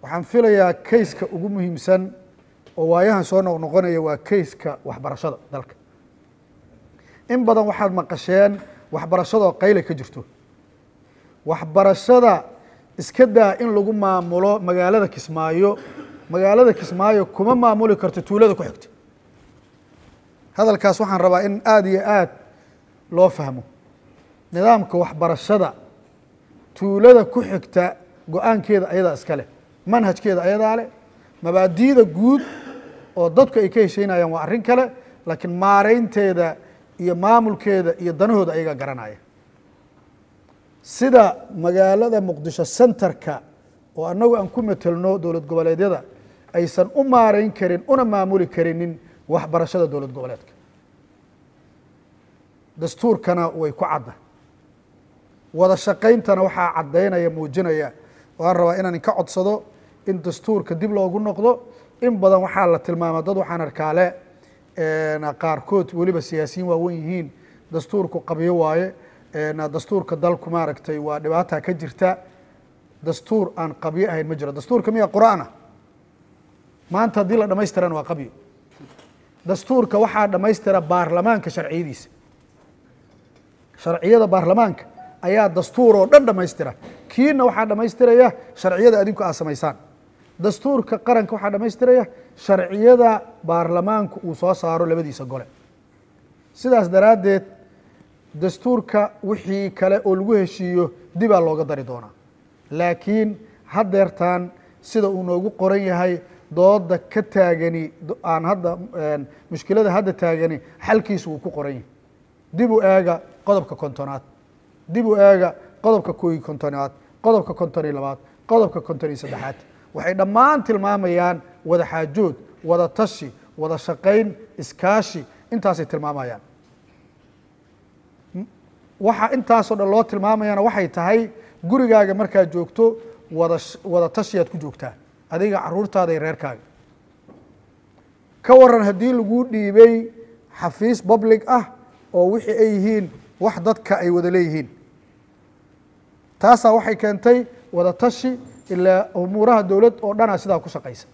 waxaan filayaa kayska ugu muhiimsan oo waayahan soo noqnoqonaya waa kayska waxbarashada dalka in badan waxaad maqasheen waxbarashadoo qayle ka jirto waxbarashada iska daa in lagu maamulo magaalada kismaayo magaalada kismaayo kuma maamuli karto tuulada ku xigta hadalkaas waxaan rabaa in aada iyo aad loo fahmo nidaamka waxbarashada tuulada ku xigta go-aankeeda ayadaa iska leh manhajkeeda ayadaa leh mabaadi'da guud oo dadku ay ka hesheynayaan waa arrin kale laakiin maareynteeda iyo maamulkeeda iyo danahooda ayagaa garanaya sida magaalada muqdisho centerka oo annagu aan ku metelno dowlad goboleedyada aysan u maareyn karin una maamuli karinin waxbarashada dowlad goboleedka dastuurkana way ku cadda wada shaqayntana waxaa caddaynaya muujinaya waan rabaa inaan inka codsado in dastuurka dib loogu noqdo in badan waxaa la tilmaama dad waxaan arkaale qaarkood weliba siyaasiyiin waawen yihiin dastuurku qabyo waaye dastuurka dalku maaragtay waa dhibaata ka jirta dastuur aan qabyo ahayn ma jiro dastuurka miya qur-aana maanta haddii la dhamaystirana waa qabyo dastuurka waxaa dhammaystira baarlamaanka sharciyadiisa sharciyada baarlamaanka ayaa dastuur oo dhan dhammaystira kiina waxaa dhammaystiraya sharciyada adinku aad samaysaan dastuurka qaranka waxaa dhammaystiraya sharciyada baarlamaanku uu soo saaro labadiisa gole sidaas daraaddeed dastuurka wixii kale oo lagu heshiiyo dibaa looga dari doonaa laakiin haddeertaan sida uu noogu qoran yahay dooda ka taagani aan hadda mushkilada hadda taagani xalkiisu uu ku qoran yahay dib u eega qodobka kontonaad dib u eega qodobka kooyi kontonaad qodobka konton iyo labaad qodobka konton iyo saddexaad waxay dhammaan tilmaamayaan wada xaajood wada tashi wada shaqayn iskaashi intaasay tilmaamayaan waxa intaasoo dhan loo tilmaamayana waxay tahay gurigaaga markaad joogto wada wada tashiyaad ku joogtaa adiga caruurtaada iyo reerkaaga ka waran haddii lagu dhiibay xafiis public ah oo wixii ay yihiin wax dadka ay wada leeyihiin taasaa waxay keentay wada tashi ilaa umuuraha dowlad oo dhanaa sidaa ku shaqaysa